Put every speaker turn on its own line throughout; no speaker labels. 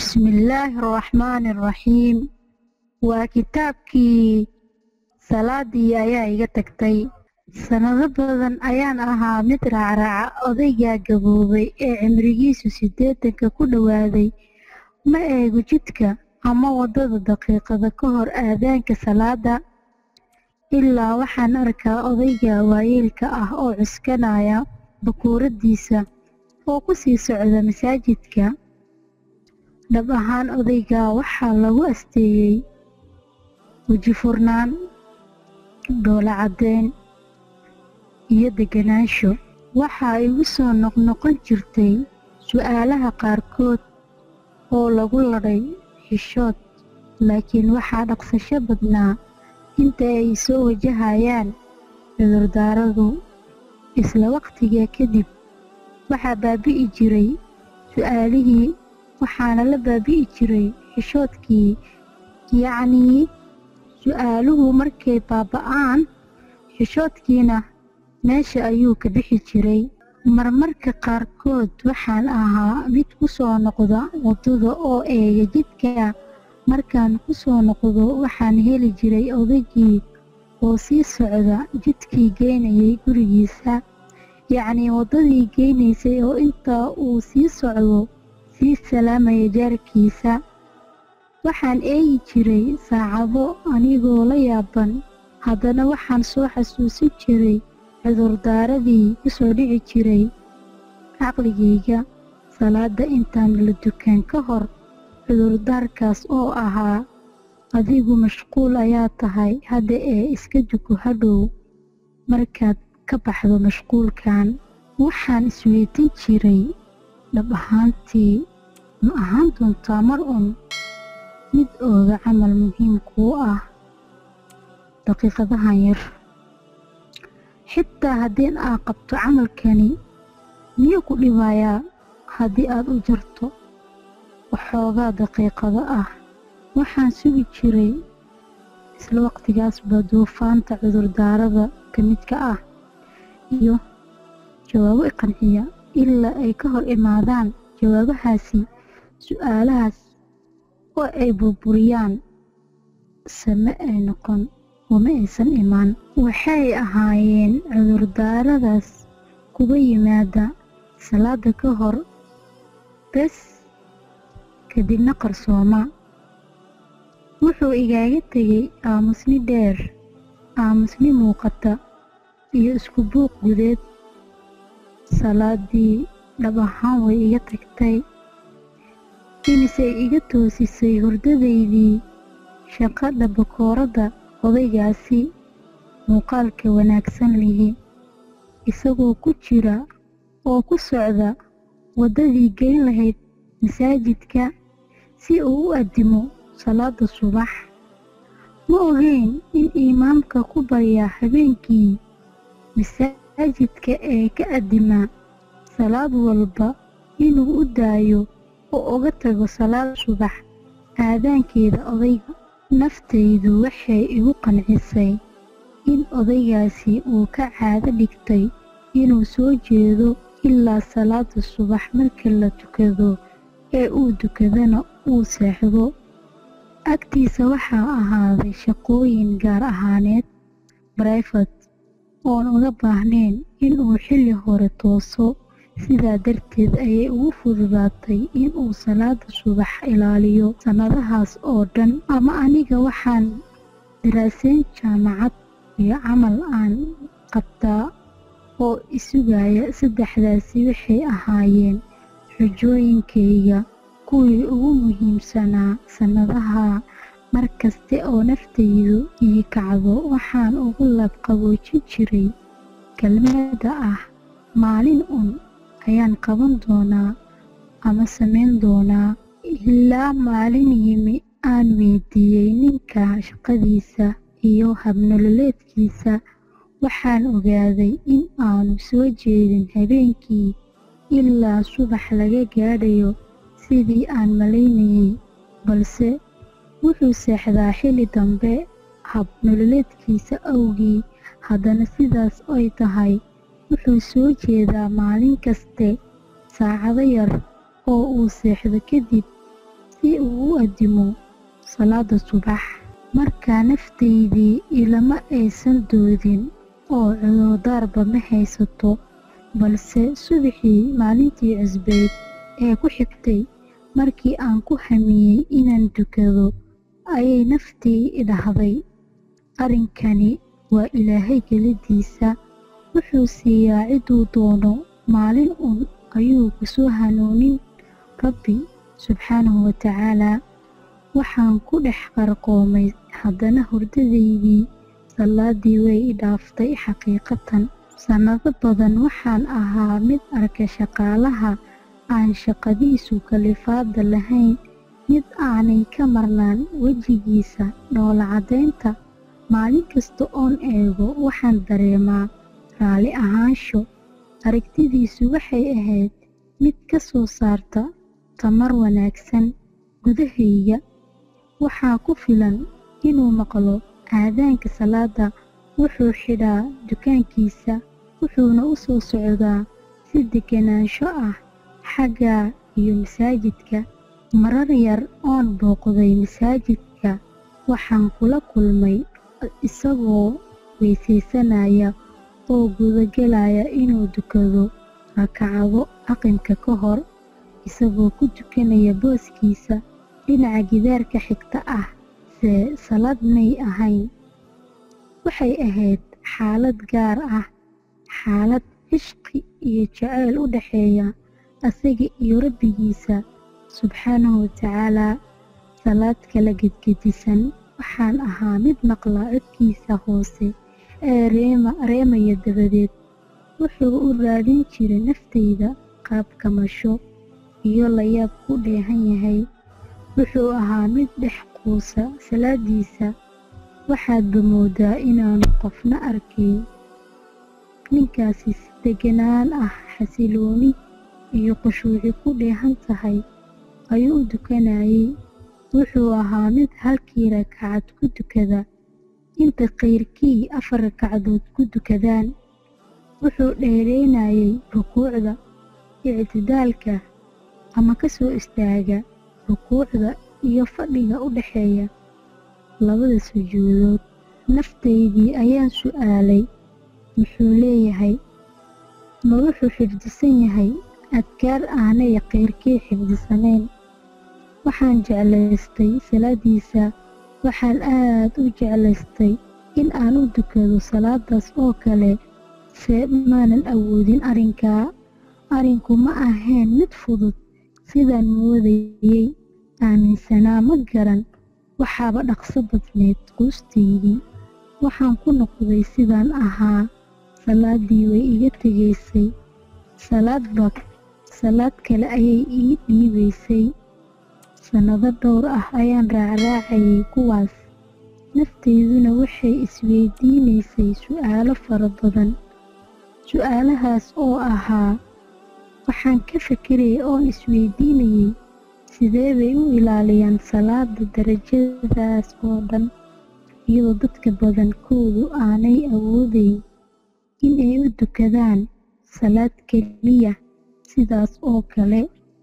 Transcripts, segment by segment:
bismillaahi araxmaani araxiim waa kitaabkii salaadii ayaa iga tagtay sannado badan ayaan ahaa mid raacraaca odaygaa gaboobay ee cimrigiisu siddeetanka ku dhowaaday ma eego jidka ama waddada daqiiqada ka hor aadaanka salaada ilaa waxaan arkaa odayga waayeelka ah oo cuskanaya bakuuradiisa oo ku sii socda masaajidka dhab ahaan odayga waxaa lagu asteeyey weji furnaan dhoola caddeyn iyo deganaansho waxaa igu soo noqnoqon jirtay su'aalaha qaarkood oo lagu ladhay xishood laakiin waxaa dhaqsasho badnaa inta ay soo wajahayaan cudurdaaradu isla waqtiga kadib waxaa baabi'i jiray su'aalihii waxaana la baabi'i jiray xishoodkii yacnii su'aaluhu markay baaba'aan xishoodkiina meesha ayuu ka bixi jiray marmarka qaarkood waxaan ahaa mid ku soo noqda waddada oo eega jidka markaan ku soo noqdo waxaan heli jiray odaygii oo sii socda jidkii geynayay gurigiisa yacnii waddadii geynaysay oo intaa uu sii socdo sii salaamaya jaarkiisa waxaan eegi jiray saacado anigoo la yaaban haddana waxaan soo xasuusin jiray cudurdaaradii ku soo dhici jiray caqligayga salaada intaan la dukan ka hor cudurdaarkaas oo ahaa adigu mashquul ayaa tahay hadda ee iska duko hadhow markaad ka baxdo mashquulkan waxaan isweydiin jiray dhab ahaantii ma ahaan doontaa mar un mid ooga camal muhiim kuu ah daqiiqadahan yar xitaa haddii aad qabto camalkani miyuu ku dhibayaa haddii aad u jarto waxoogaa daqiiqado ah waxaan sugi jiray isla waqtigaasba duufaanta cudurdaarada ka midka ah iyo jawaabo iqanciya ilaa ay ka hor imaadaan jawaabahaasi su'aalahaas oo ay burburiyaan same ay noqon uma aysan imaan waxay ahaayeen cudurdaaradaas kuga yimaada salaada ka hor bes kadibna qarsooma wuxuu igaaga tegay aamusni dheer aamusni muuqata iyo isku buuq gudeed salaadii dhab ahaan way iga tagtay imisay iga toosisay hurdadaydii shaqadha bakooradda odaygaasi muuqaalka wanaagsan lihi isagoo ku jira oo ku socda waddadii geyn lahayd masaajidka si uu u addimo salaada subax ma ogeyn in imaamka ku barya habeenkii masaajidka ee ka addimaa salaad walba inuu u daayo oo uga tago salaad subax aadaankeeda odayga naftaydu waxay igu qancisay in odaygaasi uu ka caado dhigtay inuu soo jeedo ilaa salaada subax marka la tukado ee uu dukadana uu seexdo agtiisa waxaa ahaaday shaqooyin gaar ahaaneed barayfat oon uga baahnayn inuu xilli hore tooso sidaa darteed ayay ugu fududaatay inuu salaada subax ilaaliyo sannadahaas oo dhan ama aniga waxaan daraasayn jaamacad iyo camal aan qabtaa oo isugaya saddexdaasi waxay ahaayeen xujooyinkayga kuwii ugu muhiimsanaa sannadaha mar kaste oo naftaydu ii kacdo waxaan ugu labqaboojin jiray kelmada ah maalin un ayaan qaban doonaa ama samayn doonaa ilaa maalin yimi aan weydiiyey ninka shaqadiisa iyo habnololeedkiisa waxaan ogaaday in aanu soo jeedin habeenkii ilaa subax laga gaadhayo sidii aan malaynayay balse wuxuu seexdaa xilli dambe habnololeedkiisa awgii haddana sidaas ay tahay wuxuu soo jeedaa maalin kaste saacado yar oo uu seexdo kadib si uu u addimo salaada subax markaa naftaydii ilama aysan doodin oo cudurdaarba ma haysato balse subaxii maalintii cusbeyd ee ku xigtay markii aan ku hamiyey inaan dukado ayay naftii idhahday arrinkani waa ilaahay geladiisa wuxuu siiyaa ciduu doono maalin un ayuu ku soo hanuunin rabbi subxaanahu wa tacaalaa waxaan ku dhex qarqoomay haddana hurdadaydii salaadii way i dhaaftay xaqiiqatan sannado badan waxaan ahaa mid arka shaqaalaha aan shaqadiisu kalifaada lahayn mid aanay ka marnaan wejigiisa dhoola caddaynta maalin kasta oon eego waxaan dareemaa raalli ahaansho aragtidiisu waxay ahayd mid ka soo saarta tamar wanaagsan gudahayga waxaa ku filan inuu maqlo aadaanka salaada wuxuu xidhaa dukaankiisa wuxuuna u soo socdaa si deganaansho ah xagga iyo masaajidka marar yar oon booqday masaajidka waxaan kula kulmay isagoo weysaysanaya oo gudagelaya inuu dukado rakacado aqimka ka hor isagoo ku tukanaya booskiisa dhinaca gidaarka xigta ah see salaad may ahayn waxay ahayd xaalad gaar ah xaalad cishqi iyo jacayl u dhaxeeya asaga iyo rabbigiisa subxaanahu watacaalaa salaad kala gedgedisan waxaan ahaa mid maqla codkiisa hoose ee reemaya dabadeed wuxuu u raadin jiray naftayda qaab kamasho iyo layaab ku dheehan yahay wuxuu ahaa mid dhex quusa salaadiisa waxaadba moodaa inaanu qofna arkayn ninkaasi si deganaan ah xasilooni iyo qushuuci ku dheehan tahay ayuu u dukanayay wuxuu ahaa mid halkii rakacad ku dukada inta kayrkii afar ragcadood ku dukadaan wuxuu dheereynayay rukuucda ictidaalka ama ka soo istaaga rukuucda iyo fadhiga u dhaxeeya labada sujuudood naftaydii ayaan su'aalay muxuu leeyahay ma wuxuu xifdisan yahay adkaar aanay kayrkii xifdisanayn waxaan jeclaystay salaadiisa waxaan aad u jeclaystay in aan u dukado salaadaas oo kale se maanan awoodin arrinkaa arrinku ma ahayn mid fudud sidaan moodayey aaminsanaa ma garan waxaaba dhaqso badneed quustaydii waxaan ku noqday sidaan ahaa salaadii way iga tegaysay salaadba salaad kale ayay ii dhiibaysay sannado dhowr ah ayaan raacraacayay kuwaas naftayduna waxay isweydiinaysay su'aalo fara badan su'aalahaas oo ahaa waxaan ka fikirayay oon isweydiinayay sidee bay u ilaaliyaan salaada darajadaas oo dhan iyadoo dadka badankoodu aanay awoodayn in ay u dukadaan salaad keliya sidaas oo kale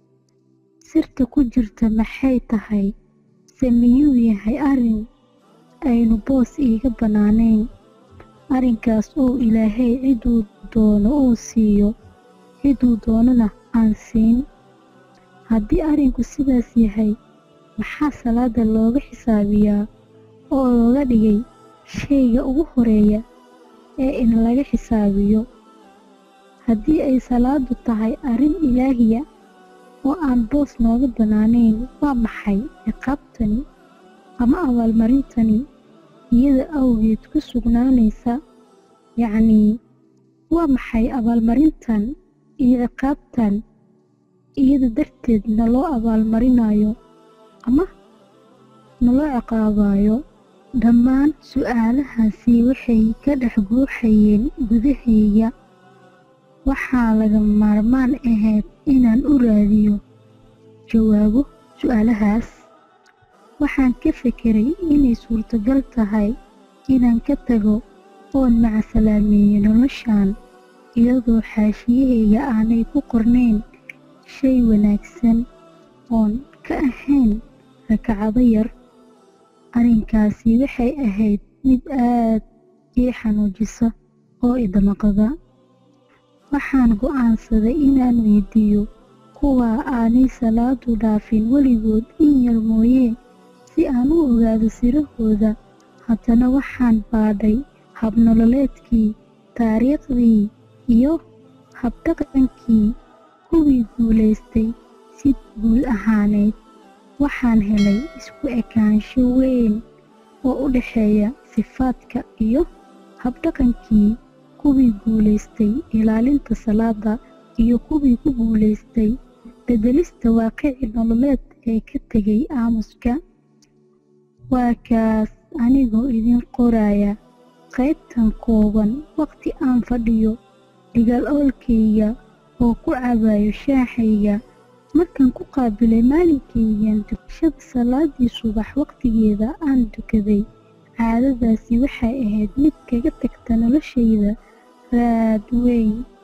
sirta ku jirta maxay tahay se miyuu yahay arrin aynu boos iiga bannaanayn arrinkaas oo ilaahay ciduu doono uu siiyo ciduu doonana aan siin haddii arrinku sidaas yahay maxaa salaada looga xisaabiyaa oo looga dhigay shayga ugu horeeya ee in laga xisaabiyo haddii ay salaadu tahay arrin ilaahiya oo aan boos nooga bannaanayn waa maxay ciqaabtani ama abaalmarintani iyada awgeed ku sugnaanaysa yacnii waa maxay abaalmarintan iyo ciqaabtan iyada darteed naloo abaalmarinayo ama naloo ciqaabayo dhammaan su'aalahaasi waxay ka dhex guuxayeen gudahayga waxaa laga maarmaan ahayd inaan u raadiyo jawaabo su'aalahaas waxaan ka fekeray inay suurtagal tahay inaan ka tago oon macasalaameeyo noloshan iyadoo xaashiyahayga aanay ku qornayn shay wanaagsan oon ka ahayn ragcado yar arrinkaasi waxay ahayd mid aad ii xanuujisa oo idamaqda waxaan go'aansaday inaan weydiiyo kuwa aanay salaadu dhaafin weligood in yar mooyee si aan u ogaado sirahooda haddana waxaan baadhay habnololeedkii taariikhdii iyo habdhaqankii kuwii guulaystay si guud ahaaneed waxaan helay isku ekaansho weyn oo u dhexeeya sifaadka iyo habdhaqankii kuwii guulaystay ilaalinta salaada iyo kuwii ku guulaystay beddelista waaqici nololeed ee ka tegay aamuska waa kaas anigoo idin qoraya qaybtan kooban waqti aan fadhiyo dhigal oolkayga oo ku cabayo shaaxayga markaan ku qaabilay maalinkaygan dukashada salaadii subax waqtigeeda aan dukaday caadadaasi waxay ahayd mid kaga tagta noloshayda raad weyn